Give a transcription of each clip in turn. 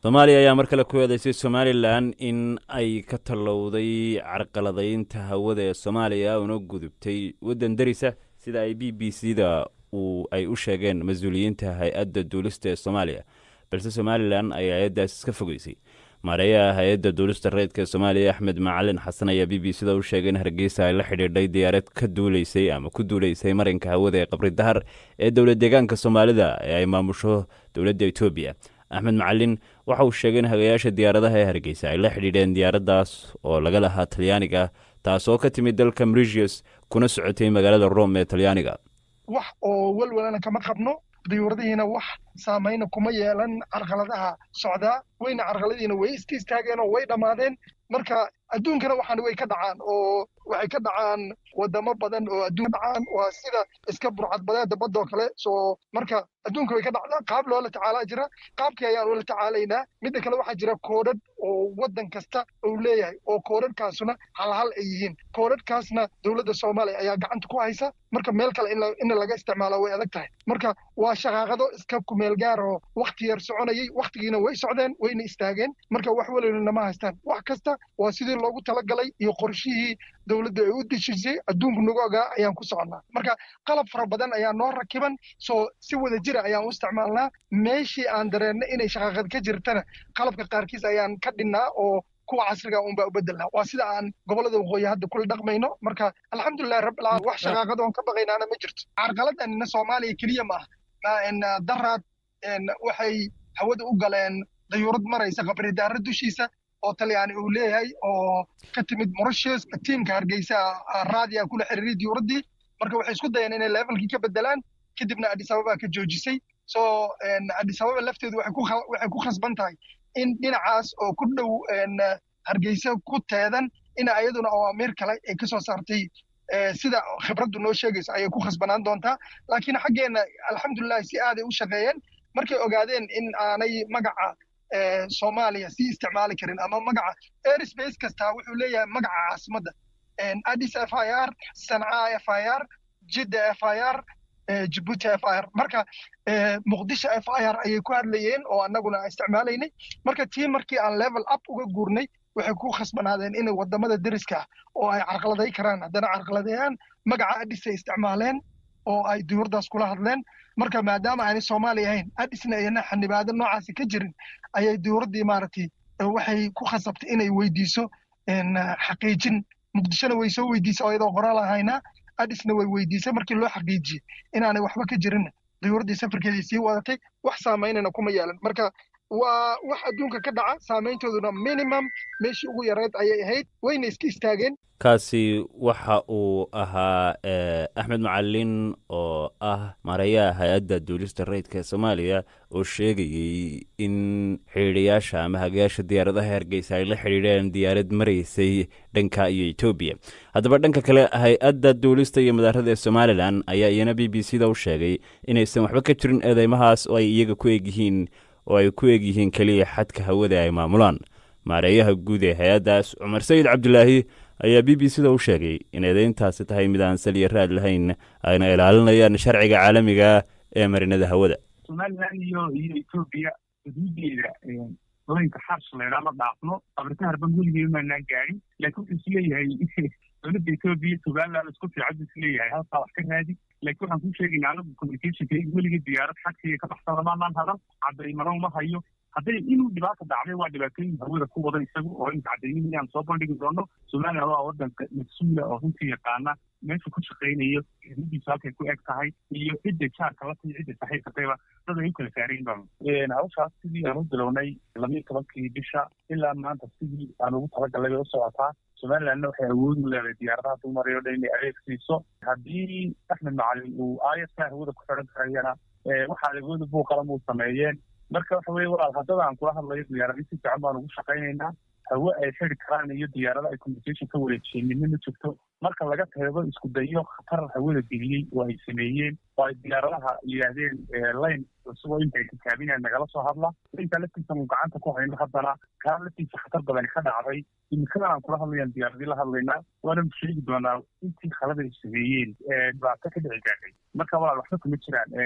soomaaliya ayaa mar kale ku eedeysay somalilan in ay ka tallowday carqaladaynta hawada ee soomaaliya una gudubtay waddan derisa sida ay b b c da uu ay u sheegeen mas-uuliyiinta hay-adda duulista ee soomaaliya balse somalilan ay hay-addaas iska fogeysay maareeyaha hay-adda duulista reedka ee soomaaliya axmed macalin xasan ayaa b b c da u sheegay in hargeysa ay la xidhiidhay diyaarad ka duuleysay ama ku duuleysay marinka hawada ee qabri dahar ee dowlad deegaanka soomaalida ee ay maamusho dowladda etoobiya axmed macalin waxa uu sheegay in hagayaasha diyaaradaha ee hargeysa ay la xidhiidheen diyaaraddaas oo laga lahaa talyaaniga taasoo ka timid dalka mauritius kuna socotay magaalada rome ee talyaaniga wax oo welwelana kama qabno diyuuradihiina wax saamayna kuma yeelan carqaladaha socdaa weyna carqaladiina way iska istaageen oo way dhammaadeen marka adduunkana waxaan way ka dhacaan oo waxay ka dhacaan wadamo badan oo adduun dhacaan waa sida iska burcadbadeeda badoo kale soo marka adduunka way ka dhacdaa qaab loola tacaalaa jira qaabkii ayaan ula tacaalaynaa midda kale waxaa jira koodhadh oo waddan kasta uu leeyahay oo koodhadhkaasuna halhal ay yihiin koodhadhkaasna dowladda soomaaliya ayaa gacanta ku haysa marka meel kale in laga isticmaalo way adag tahay marka waa shaqaaqado iska kumeel gaar oo wakti yar soconayay waktigiina way socdeen wayna istaageen marka wax welwelina ma haystaan wax kasta waa sidii loogu talagalay iyo qorshihii dowladda ay u deshisay adduunku nagu ogaa ayaan ku soconnaa marka qalab fara badan ayaa noo rakiban soo si wada jira ayaan u isticmaalnaa meeshii aan dareennay inay shaqaaqad ka jirtana qalabka qaarkiis ayaan ka dhinnaa oo kuwa casriga unbaa u bedelnaa waa sida aan gobollada waqooyi hadda kula dhaqmayno marka alxamdulilahi rabbilcaalamiin wax shaqaaqad oon ka baqaynaana ma jirto carqaladanina soomaaliya keliya maaha daraad waxay hawada u galeen dayuurad maraysa qabridaara dushiisa oo talyaani uu leeyahay oo ka timid moritius tiimka hargeysa raadiya kula xiriiray diyuuraddii marka waxay isku dayeen inay levelkii ka bedelaan kadibna addis ababa ka joojisay so addis ababa lafteedu waxay ku khasban tahay in dhinacaas oo ku dhow hargeysa ku teedan in ayaduna awaamiir kale ay ka soo saartay sida khibraddu noo sheegayso ayay ku khasbanaan doontaa laakiin xaggeenna alxamdulilah si aaday u shaqeeyeen markay ogaadeen in aanay magaca soomaaliya sii isticmaali karin ama magaca airspace kastaa wuxuu leeyahay magaca caasimadda addis f i r sanca f i r jidda f i r jibuuti f i r marka muqdisho f i r ayay ku hadlayeen oo annaguna isticmaalaynay marka tii markii aan level up uga guurnay waxay ku khasbanaadeen inay wadamada deriska oo ay carqaladay karaan haddana carqaladeeyaan magaca addis ay isticmaaleen oo ay diyuurdaas kula hadleen marka maadaama aanay soomaaliya ahayn addisna ayna xanibaado noocaasi ka jirin ayay diyuuraddii maaragtay waxay ku khasabtay inay weydiiso xaqiijin muqdishona way soo weydiisay oo iyadoo qoraal ahaynaa addisna way weydiisay markii loo xaqiijiyey inaanay waxba ka jirin diyuuraddii safarkeedii sii wadatay wax saamaynana kuma yeelan marka waa wax adduunka ka dhaca saamayntooduna minimum meeshii ugu yareed ayay ahayd wayna iska istaageen kaasi waxa uu ahaa axmed macalin oo ah maareeyaha hay-adda duulista rayidka soomaaliya oo sheegayey in xidhiidhayaasha ama hagayaasha diyaaradaha hargeysa ay la xidhiidheen diyaarad maraysay dhanka iyo etoobiya haddaba dhanka kale hay-adda duulista iyo madaarada ee somalilan ayaa iyana b b c da u sheegay inaysan waxba ka jirin eedeymahaas oo ay iyaga ku egyihiin oo ay ku egyihiin keliya xadka hawada ay maamulaan maareeyaha guud ee hay-addaas cumar sayid cabdilaahi ayaa b b c da u sheegay in eedeyntaasi tahay mid aan saliya raad lahayn ayna ilaalinayaan sharciga caalamiga ee marinada hawada somalilan iyo iyo etoobiya xuduudeeda haweenka xars laydhaa ma dhaafno abritaharban weligee maanaan gaadhin laakiin wuxuu isleeyahay dowladda etoobiya somaliland isku fiican buu isleeyahay halkaa wax ka raadi laakiin waxaan kuu sheegaynaa anagu communicationka weligii diyaarad xagsiga ka baxsan lamaanaan hadan caddaymano uma hayo hadday inuu dhibaata dhacday waa dhibaatooyin hawada ku wada isagu oo inta caddaynihi inaan soo bandhigi doono somaliland waa wadanka mas-uula oo runtii yaqaana meesha ku shaqaynayo xuduudiisu halkay ku eg tahay iyo cidda jaarka la tayo cidda saxiixatayba dad ay u kala saarayn baan hawshaas sidii aan u bilownay labiyo tobankii bisha ilaa maanta sidii aan ugu talagalay bay u socotaa somalilandna waxay awood u leedahay diyaaradaha dulmarayo dhan inay adeeg siiso haddii axmed macalin uu ayska hawada ku xidhan karayana waxaa adeegooda buuqalan uu sameeyeen marka waxa weye walaal haddada aan kula hadlayo diyaaradii si fiican baan ugu shaqaynaynaa hawe ay xidi karaan iyo diyaarada ay communication ka wareejiyeen midna ma jirto marka laga reebo isku dayo khatar hawada geliyey oo ay sameeyeen oo ay diyaaradaha yidhaahdeen line isagoo inta ay tikaabinayaan nagala soo hadla inta laftiisa nu gacanta ku hayno haddana kaa laftiisa khatar badan ka dhacday imikadan aan kula hadlayaan diyaaradii la hadlaynaa waana sheegi doonaa intii khalada ay sameeyeen dhibaato ka dhici gaadhay marka walaal waxba kuma jiraan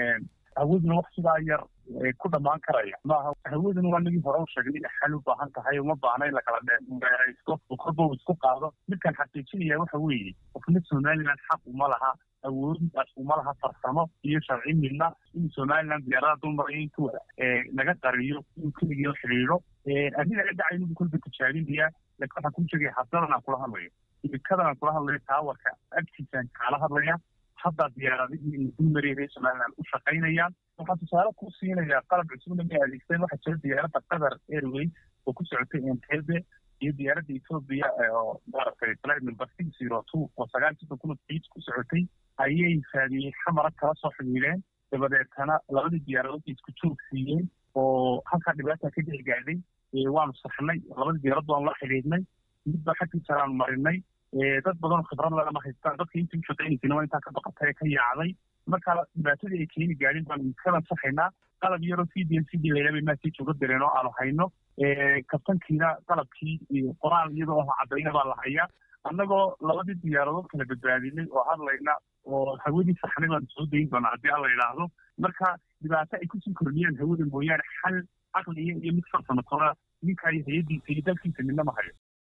hawaduna wax sidaa yar ku dhammaan karaya maaha hawaduna waa nagii hore u sheegnay xal u baahan tahay uma baahna in lakala dheeraysto oo korba uu isku qaado midkaan xaqiijinaya waxa weeye qofna somaliland xaq uma laha awoodidaas uma laha farsamo iyo sharci midna in somaliland diyaarada dumara intuu naga qariyo inuu keligii xidhiidho arrin aga dhacay inuu kolba tijaabinaya laakiin waxaan kuu sheegaya habdadan aan kula hadlayo imikadan aan kula hadlayo taawarka agtiisaan kaala hadlaya haddaa diyaaradihii dulmariyay reer somaliland u shaqaynayaan waxaan tusaale ku siinayaa qalab cusubna may adeegsadeen waxaa jira diyaaradda qatar airways oo ku socotay entebe iyo diyaaradda ethoobia oo maaragtay flight number six zero two oo sagaal soddon kun fiid ku socotay ayay raadiyey xamara kala soo xidhiidheen dabadeetana labadii diyaaradood isku joog siiyeen oo halkaa dhibaata ka dhici gaadhay waanu saxnay labadii diyaarad waanu la xidhiidhnay midba xaggiisa aanu marinay dad badan khibrad lagama haystaan dadka intii u shaqaynaysayna waa intaa ka baqatay ee ka yaacday marka dhibaatadii ay keeni gaadhin baanu kadan saxaynaa qalab yaroo c d n c d layla bay maasii jooga direen oo aanu hayno kabtankiina qalabkii qoraal iyadoo ah caddayna baa la hayaa annagoo labadii diyaaradood kala badbaadinay oo hadlayna oo hawadii saxnay baanu soo dayin doonaa haddii alla yidhaahdo marka dhibaato ay kusii kordhiyaan hawada mooyaane xal caqliya iyo mid farsamo kora ninkaa iyo hay-addiisa iyo dalkiisa midna ma hayo